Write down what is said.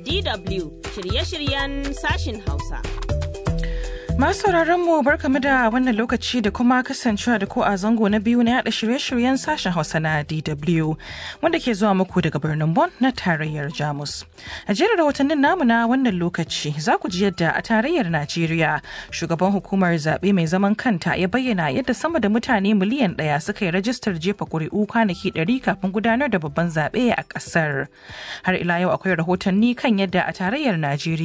DW shirye-shiryen sashin Hausa. Masu mu barkamu da wannan lokaci da kuma kasancewa da ko a zango na biyu na yada shirye-shiryen sashen Hausa na DW wanda ke zuwa muku daga birnin Bonn na tarayyar Jamus. A jerin rahotannin namu na wannan lokaci za ku ji yadda a tarayyar Najeriya shugaban hukumar zaɓe mai zaman kanta ya bayyana yadda sama da mutane miliyan ɗaya suka yi rajistar jefa ƙuri'u kwanaki ɗari kafin gudanar da babban zaɓe a ƙasar. Har ila yau akwai rahotanni kan yadda a tarayyar Najeriya